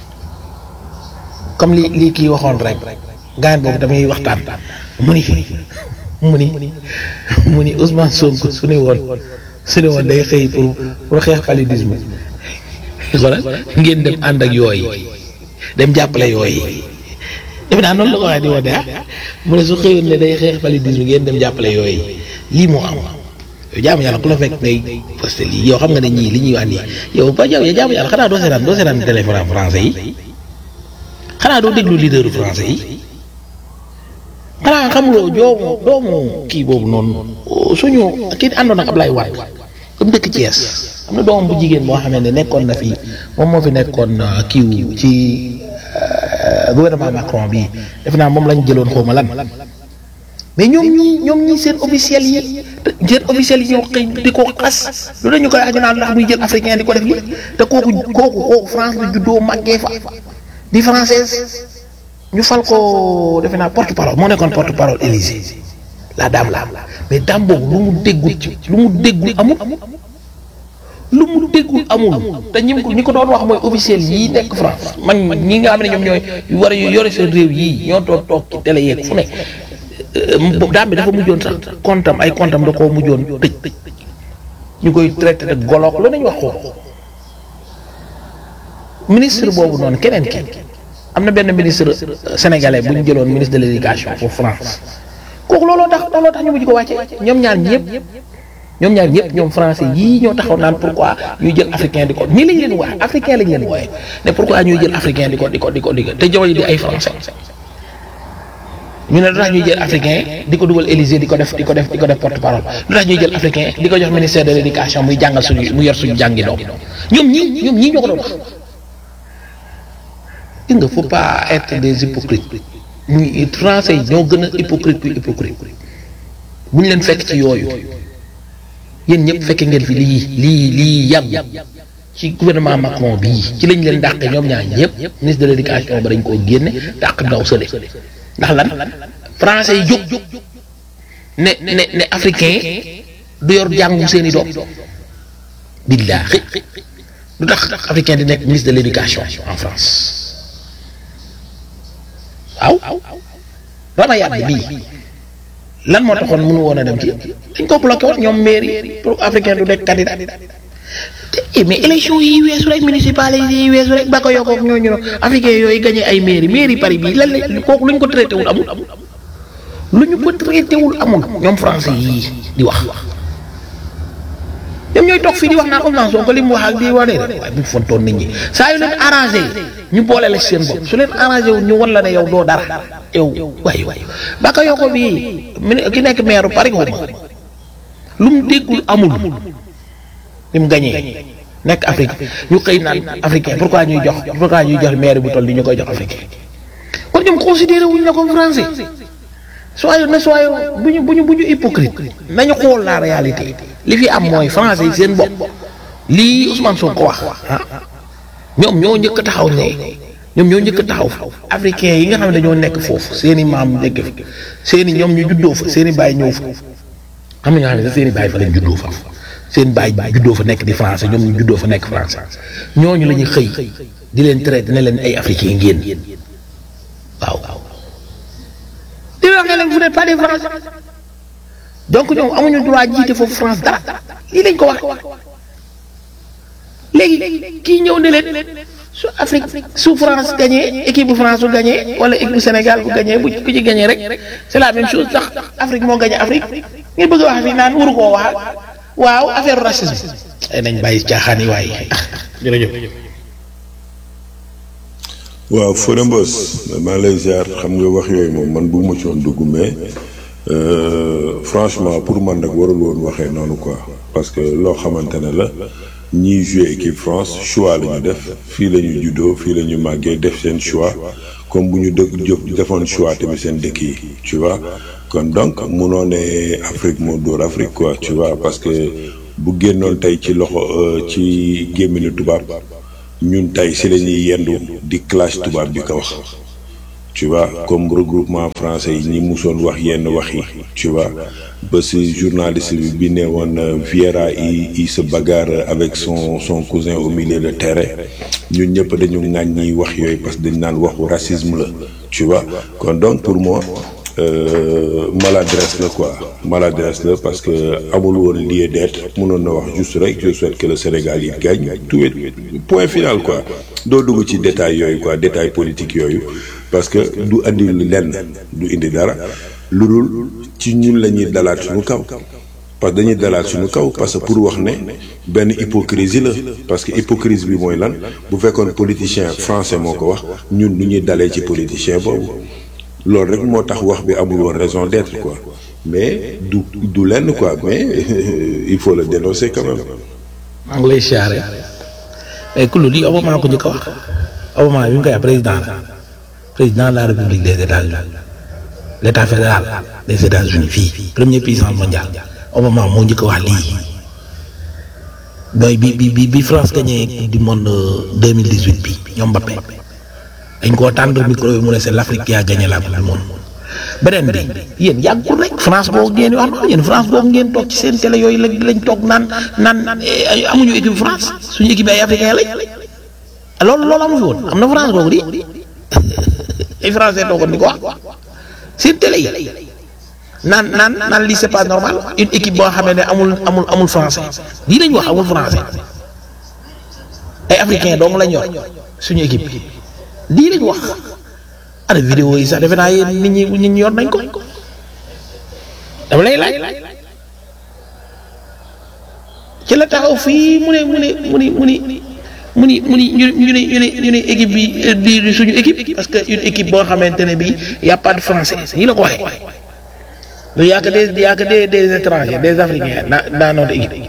H: comme li lii kii waxoon rek gaan boobu damay waxtaan mu ni mu ni mu ni Ousmane Sonko su ne woon su ne woon day xëy pour pour xeex paludisme xoolal ngeen dem ànd ak yooyu dem jàppale yooyu defe naa noonu la ko waxee di wax de ah mu ne su xëyoon ne day xeex paludisme ngeen dem jàppale yooyu lii moo am yow jaamu yàlla ku la fekk ngay posté lii yow xam nga ne ñii li ñuy wax nii yow ba yow jaamu yàlla xanaa doo seetaan doo seetaan téléphone français yi xanaa doo déglu leaderu français yi xanaa xamuloo joomu doomu kii boobu noonu suñu kii àndoon ak Ablaye Wade comme dëkk Thiès am na doomam bu jigéen boo xamante ne nekkoon na fi moom moo fi nekkoon kiiw ci gouvernement Macron bi def naa moom lañ jëloon xaw ma lan mais ñoom ñii ñoom ñii seen officiel yi seen officiel yi ñoo xëy di ko xas lu dañu koy aju naan ndax muy jël africain di ko def lii te kooku kooku kooku France la juddoo màggee fa di française ñu fal ko defe naa porte parole moo nekkoon porte parole Élysée la dame la mais dame boobu lu mu déggul ci lu mu déggul amul lu mu déggul amul te ñi ñi ko doon wax mooy officiel yii nekk France man ñi nga xam ne ñoom ñooy war a yore seen réew yii ñoo toog toog ci télé yeeg fu ne dame bi dafa mujjoon sax kontam ay kontam da koo mujjoon tëj ñu koy traité de goloog lu nañ wax ko ministre boobu noonu keneen ki am na benn ministre sénégalais bu ñu jëloon ministre de l' éducation pour France kooku looloo tax looloo tax ñu mujj ko wàcce ñoom ñaar ñëpp ñoom ñaar ñëpp ñoom français yii ñoo taxaw naan pourquoi ñuy jël africain di ko nii lañ leen wax africain lañ leen wooye ne pourquoi ñuy jël africain di ko di ko di ko di ko te jamono di ay français ñu ne lu tax ñuy jël africain di ko dugal Élysée di ko def di ko def di ko def porte parole lu tax ñuy jël africain di ko jox ministère de l' éducation muy jàngal suñu mu yor suñu jàngi doom ñoom ñii ñoom ñii ñoo ko doon wax gis nga faut pas être des hypocrites ñi français yi ñoo gën a hypocrite ku hypocrite bu ñu leen fekk ci yooyu yéen ñëpp fekke ngeen fi lii lii lii yàgg ci gouvernement Macron bii ci lañ leen dàqe ñoom ñaar ñëpp ministre de l' éducation ba dañ koo génne dàq ndaw sële ndax lan français yi jóg ne ne ne africain du yor jàngum seen i doom billaahi lu tax africain di nekk ministre de l' éducation en France waaw rama yàdd bii lan moo taxoon mënu woon a dem ci dañ ko bloqué woon ñoom mairie pour africain du nekk candidat te mais élection yi weesu rek municipal yi weesu rek ba ko yokkoog ñooñu no africain yooyu gagné ay mairie mairie Paris bii lan la kooku lu ñu ko traité wul amul lu ñu ko traité wul amul ñoom français yii di wax ñoom ñooy toog fii di wax naan Ousmane Sonko li mu wax ak di wane waaye bu ñu fontoon nit ñi saa yu leen arrangé ñu boole la seen bopp su leen arrangé wu ñu wan la ne yow doo dara yow waay waay ba ko yokko bii ki nekk maire Paris xaw ma lu mu déggul amul ni mu gañee nekk Afrique ñu xëy naan africain pourquoi ñuy jox pourquoi ñuy jox maire bu toll ni ñu koy jox africain kon ñoom considéré wuñ la comme français soyons ne soyons bu ñu bu ñu bu ñu hypocrite nañu xool la réalité li fi am mooy français yi seen bopp lii Ousmane Sonko wax ah ñoom ñoo njëkk a taxaw ne ñoom ñoo njëkk a taxaw africain yi nga xam ne dañoo nekk foofu seen i maam nekk fa seen i ñoom ñu juddoo fa seen i baay ñëw fa am na ñoo xam ne sax seen i baay fa lañ juddoo fa seen baay juddoo fa nekk di français ñoom ñu juddoo fa nekk français ñooñu la ñuy xëy di leen traité ne leen ay africain ngeen waaw. di wax ne leen vous n'êtes pas des français donc ñoom amuñu droit jiite foofu France dara lii lañ ko wax léegi kii ñëw ne leen su Afrique su France gagné équipe bu France bu gagné wala équipe bu Sénégal bu gagné bu ku ci gagné rek c'est la même chose tax Afrique moo gagné Afrique ngeen bëgg a wax fii naan waru koo wax waaw affaire racisme. ay nañ bàyyi caaxaan yi waaye jërëjëf.
I: waaw Fodé Mbos maa lay ziar xam nga wax yooyu moom man bu ma ci woon dugg mais franchement pour man nag warul woon waxee noonu quoi parce que loo xamante ne la ñiy joué équipe France choix la ñu def fii la ñu juddoo fii la ñu màggee def seen choix comme bu ñu dëkk jóg defoon choix tamit seen dëkk yi tu vois kon donc munoo ne Afrique moo dóor Afrique quoi tu vois parce que bu génnoon tey ci loxo ci gémminu tubaab ñun tey si la ñuy yendu di clash tubaab bi ko wax tu vois comme regroupement français yi ñi musoon wax yenn wax yi tu vois ba si journaliste bi bi ne woon Vieira il il se bagarre avec son son cousin au milieu de terrain ñun ñëpp dañu ŋàñ ñiy wax yooyu parce que dañ naan waxu racisme la tu vois kon donc pour moi euh, maladresse la quoi maladresse la parce que amul woon lieu d'être mënoon na wax juste rek je souhaite que le Sénégal yi gagne tout est point final quoi doo dugg ci détail yooyu quoi détail politique yooyu parce que du andi lenn du indi dara lu dul ci ñun la ñuy dalaat suñu kaw parce que dañuy dalaat suñu kaw parce que pour wax ne benn hypocrisie la parce que hypocrisie bi mooy lan bu fekkoon politicien français moo ko wax ñun du ñuy dalee ci politicien boobu loolu rek moo tax wax bi amul woon raison d'être quoi mais du du lenn quoi mais il faut le dénoncer quand même.
H: maa ngi lay siyaare mais ku lii Obama ko njëkk a wax Obama bi mu koy wax président la président de la République des États-Unis l'état fédéral des États-Unis fii première puissance mondiale Obama moo njëkk a wax lii booy bi bi bi bi France gagné coupe du monde 2018 bi ñoom Mbappé dañ koo tàndal micro bi mu ne c'est l'Afrique qui a gagné la coupe du monde beneen bi yéen yàggul rek France boobu ngeen wax noonu yéen France boobu ngeen toog ci seen télé yooyu lañ lañ toog naan naan amuñu équipe France suñu équipe ay africain lañ loolu loolu amu fi woon am na France boobu di ay français toogoon di ko wax seen télé yi naan naan naan lii c'est pas normal une équipe boo xamee ne amul amul amul français lii lañ wax amul français ay africain dong lañ yor suñu équipe lii lañ wax ana vidéo yi sax defe naa yéen nit ñi nit ñi yor nañ ko dama lay laaj ci la taxaw fii mu ne mu ne mu ni mu ni mu ni mu ni ñu ñu ne ñu ne ñu ne équipe bi di suñu équipe parce que une équipe boo xamante ne bii y a pas de français nii la ko waxee lu y a que des y a que des des étrangers des africains dans dans notre équipe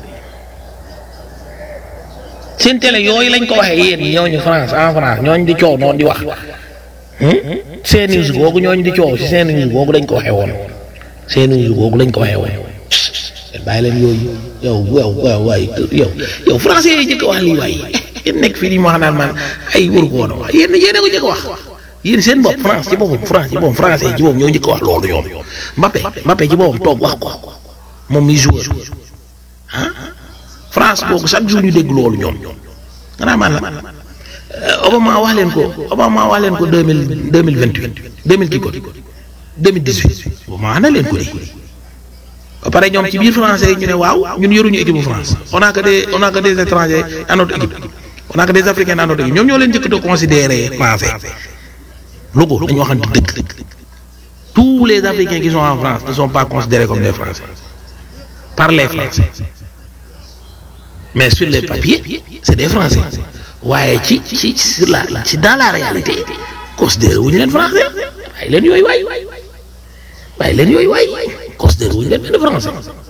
H: seen télé yooyu lañ ko waxee yéen ñooñu France en France ñooñu di coow noonu di wax seen news googu ñooñu di coow si seen news googu lañ ko waxee woon seen news googu lañ ko waxee woon bàyyi leen yooyu yow yow waaw waay yow yow français yi njëkk a wax lii waay yéen nekk fii di ma wax naan man ay waru ko woon a wax yéen yéen a ko njëkk a wax yéen seen bopp France ci boppam France ci boppam français ci boppam ñoo njëkk a wax loolu ñoom Mbappé Mbappé ci boppam toog wax ko moom mi joueur ah France boobu chaque jour ñu dégg loolu ñoom xanaa man la Obama wax leen ko Obama wax leen ko deux mille deux mille vingt huit deux mille kii ko deux mille dix huit Obama wax na leen ko di ba pare ñoom ci biir français yi ñu ne waaw ñun yoruñu équipe bu France on a que des on a que des étrangers à notre équipe on a que des africains à notre équipe ñoom ñoo leen njëkk a considérer français lu ko dañu waxante dëgg tous les africains qui sont en France ne sont pas considérés comme des français par les français mais sur les papiers c'est des français waaye ci ci sur la ci dans la réalité considéré wuñu leen français waaye leen yooyu waay waaye leen yooyu waay considéré wuñu leen benn français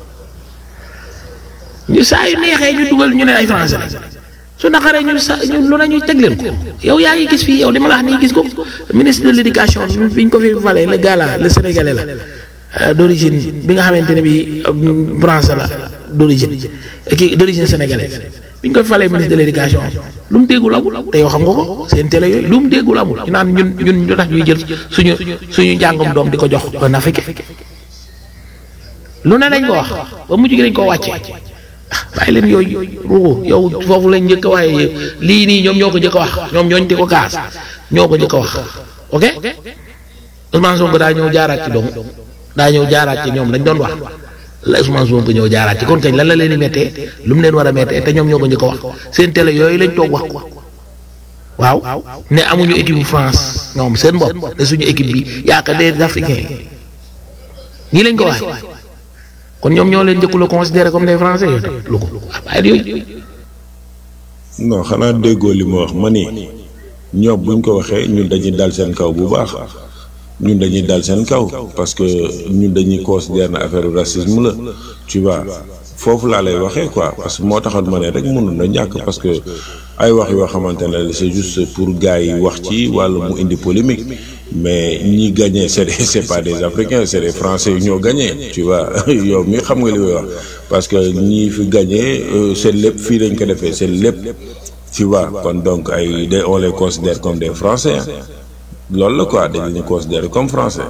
H: ñu saa yu neexee ñu dugal ñu ne ay français la su naqaree ñu sa ñu lu ne ñu teg leen ko yow yaa ngi gis fii yow li ma la wax nii gis ko ministre de l'éducation bi ñu ko fi valee le gars là le sénégalais la d'origine bi nga xamante ne bi français la d'origine kii d'origine sénégalaise bi ñu ko falee ministre de l'éducation lu mu déggul amul te yow xam nga ko seen télé yooyu lu mu déggul amul ñu naan ñun ñun ñu tax ñuy jël suñu suñu njàngum doom di ko jox un africain lu ne dañ ko wax ba mujj gi dañ koo wàcce bàyyi leen yooyu ruuxu yow foofu lañ njëkk a waxee lii nii ñoom ñoo ko njëkk a wax ñoom ñooñ di ko kaas ñoo ko njëkk a wax ok Ousmane Sonko daa ñëw jaaraat ci dong daa ñëw jaaraat ci ñoom lañ doon wax la Ousmane Sonko ñëw jaaraat ci kon kañ lan la leen di méttee lu mu leen war a méttee te ñoom ñoo ko njëkk a wax seen télé yooyu lañ toog wax ko waaw ne amuñu équipe bu France ñoom seen bopp ne suñu équipe bi yaakaar des africains nii lañ ko waxee kon ñoom ñoo leen njëkku la considéré comme des français yooyu lu ko waaye yooyu.
I: non xanaa déggoo li ma wax ma ni ñoom buñ ko waxee ñun dañuy dal seen kaw bu baax ñun dañuy dal seen kaw parce que ñun dañuy considérer na affaire racisme la tu vois foofu laa lay waxee quoi parce que moo taxoon ma ne rek mënul na ñàkk parce que ay wax yoo xamante ne c'est juste pour gars yi wax ci walla mu indi polémique mais ñi gagné c'est des c'est pas des africains c'est des français yu ñoo gagné tu vois yow mi xam nga li may wax parce que ñi fi gagné seen lépp fii lañ ko defee seen lépp tu vois kon donc ay de on les considère comme des français loolu la quoi dañ leen considérer comme français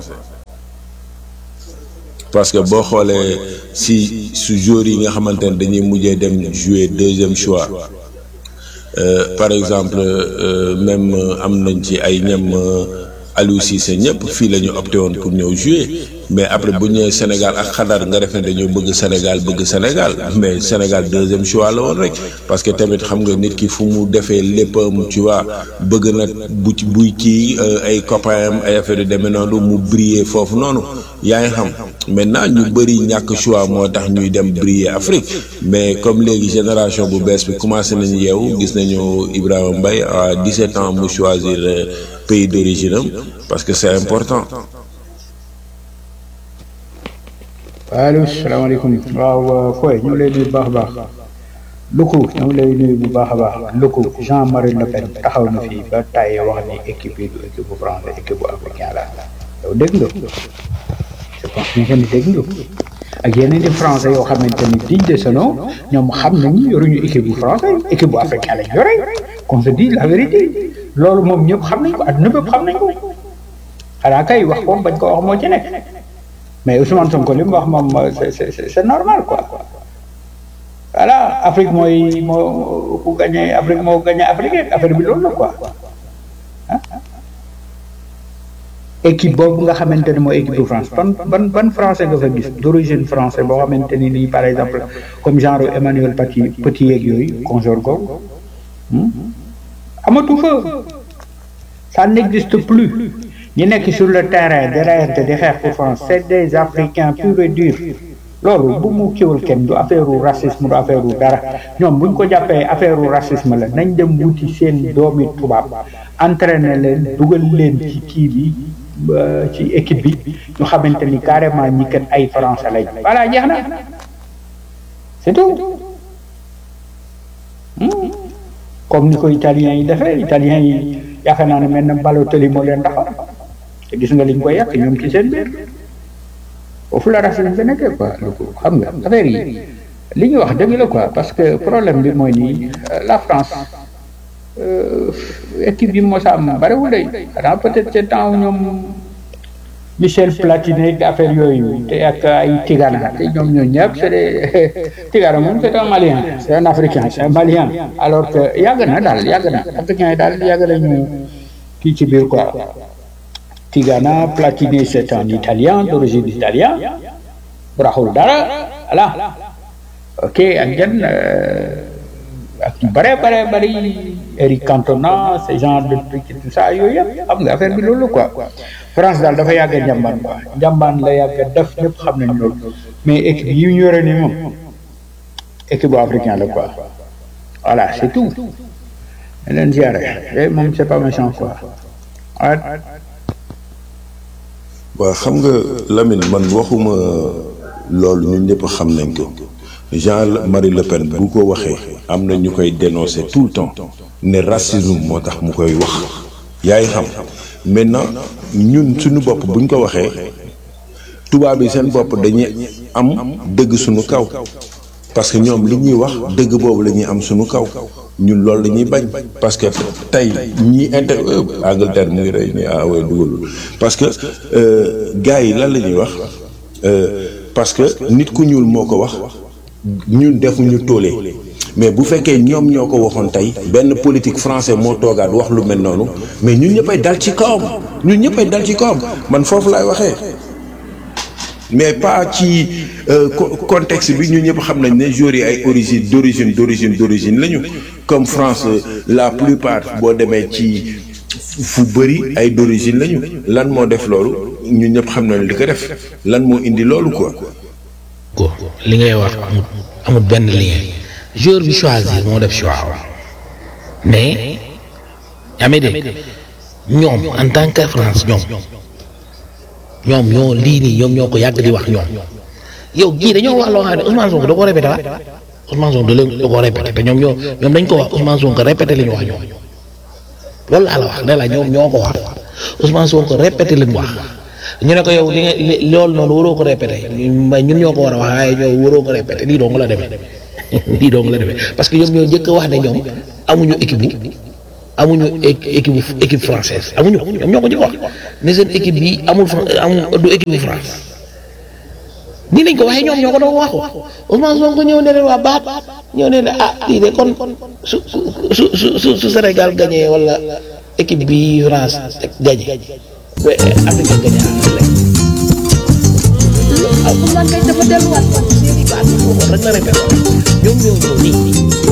I: parce que boo xoolee si su joueurs yi nga xamante ne dañuy mujjee dem jouer deuxième choix euh, par exemple euh, même am nañ ci ay ñam Aliou Cissé ñëpp fii la ñu opté woon pour ñëw jouer mais après bu ñëwee Sénégal ak xadar nga def ne dañoo bëgg Sénégal bëgg Sénégal mais Sénégal deuxième choix la woon rek parce que tamit xam nga nit ki fu mu defee léppam tu vois bëgg na bu ci buy kii ay copains am ay affaire yu demee noonu mu briller foofu noonu yaa ngi xam maintenant ñu bëri ñàkk choix moo tax ñuy dem briller Afrique mais comme léegi génération bu bees bi commencé nañu yeewu gis nañu Ibrahima Mbaye à 17 ans mu choisir pays d'origine am parce que c'est important.
D: allo salaamaaleykum waaw Foy ñu ngi lay nuyu bu baax a baax Luku ñu ngi lay nuyu bu baax a baax Luku Jean-Marie Le Pen taxaw na fii ba tàyyi wax ni équipe yi du équipe bu français équipe bu africain la yow dégg nga je pense que ni dégg nga ak yeneen i français yoo xamante ni digne de ce nom ñoom xam nañu yoruñu équipe bu français équipe bu africain lañ yore qu'on se dit la vérité loolu moom ñëpp xam nañ ko adduna bépp xam nañ ko xanaa kay wax ko bañ ko wax moo ci nekk. mais Ousmane Sonko li mu wax moom c'est c'est c'est normal quoi voilà Afrique mooy moo ku gagné Afrique moo gagné Afrique affaire bi loolu la quoi ah équipe boobu nga xamante ne mooy équipe de France ban ban ban français nga fa gis d'origine français boo xamante ni nii par exemple comme genre Emmanuel Petit Petit yeeg yooyu consort googu amatu fa ça n'existe plus ñi nekk sur le terrain di reyante di xeex pour France c'est des Africains purs et durs loolu bu mu kiwul kenn du affaire u racisme du affaire u dara ñoom buñ ko jàppee affaire u racisme la nañ dem wuti seen doomi tubaab entraîner leen dugal leen ci kii bi ci équipe bi ñu xamante ni carrément ñi kat ay français lañ voilà jeex na c'est tout comme ni ko italiens yi defee italiens yi yaakaar naa ne mel na Balotelli moo leen taxaw te gis nga liñ koy yàq ñoom ci seen biir foofu la racisme bi nekkee quoi xam nga affaire yi li ñu wax dëgg la quoi parce que problème bi mooy nii la France équipe bi mos a am bariwul day xanaa peut-être ce temps ñoom Michel Platini ak affaire yooyu te ak ay Tigana te ñoom ñoo ñëpp c'est des Tigana moom c'est un Malien c'est un Africain c'est un Malien alors que yàgg na daal yàgg na africain yi daal yàgg nañu kii ci biir quoi Tigana Platini c'est un Italien d'origine italien raxul dara voilà ok ak jan ak ñu bare bare bari Eric Cantona ce genre de truc et tout ça yooyu yëpp xam nga affaire bi loolu quoi France daal dafa yàgg a njàmbaan quoi njàmbaan la yàgg a def ñëpp xam nañ loolu mais équipe yi ñu yore nii moom équipe bu africain la quoi voilà c'est tout ne leen ziare et moom c'est pas méchant quoi
I: waaw xam nga Lamine man waxuma loolu ñun ñëpp xam nañ ko Jean-Marie Le Pen bu ko waxee am na ñu koy dénoncer tout le temps ne racisme moo tax mu koy wax yaay xam maintenant ñun suñu bopp buñ ko waxee tubaab yi seen bopp dañuy am dëgg suñu kaw parce que ñoom li ñuy wax dëgg boobu la ñuy am suñu kaw ñun loolu la ñuy bañ parce que tey ñi inter Angleterre mu ngi rey ni ah way dugalul parce que gars yi lan la ñuy wax parce que nit ku ñuul moo ko wax ñun defuñu toolee mais bu fekkee ñoom ñoo ko waxoon tey benn politique français moo toogaat wax lu mel noonu mais ñun ñëppay dal ci kawam ñun ñëppay dal ci kawam man foofu laay waxee mais pas ci contexte bi ñun ñëpp xam nañ ne joueurs yi ay origine d'origine d'origine d'origine lañu comme France la plupart boo demee ci fu bëri ay d'origine lañu lan moo def loolu ñun ñëpp xam nañ li ko def lan moo indi loolu quoi.
H: ko li ngay wax amul amul benn lien joueur bi choisir moo def choix mais yaa ngi dégg ñoom en tant que France ñoom ñoom ñoo lii nii ñoom ñoo ko yàgg di wax ñoom yow gii dañoo wax loo xam ne Ousmane Sonko da ko répété waat Ousmane Sonko da leen da ko répété te ñoom ñoo ñoom dañ ko wax Ousmane Sonko répété li ñu wax ñoom loolu laa la wax ne la ñoom ñoo ko wax Ousmane Sonko répété li mu wax ñu ne ko yow li nga li loolu noonu waroo ko répété mbay ñun ñoo ko war a wax waaye ñoo waroo ko répété lii dong la demee lii dong la demee parce que ñoom ñoo njëkk a wax ne ñoom amuñu équipe bi amuñu équipe équipe française amuñu ñoom ñoo ko njëkk a wax ne seen équipe bi amul amul du équipe bu France nii lañ ko waxee ñoom ñoo ko doon waxu Ousmane Sonko ñëw ne leen waa baat ñëw ne leen ah lii de kon su su su su su Sénégal gagné wala équipe bi France gagné Afrique gagné ah Ousmane kay dafa delluwaat seen i baat rek la répété ñoom ñoo ñëw nii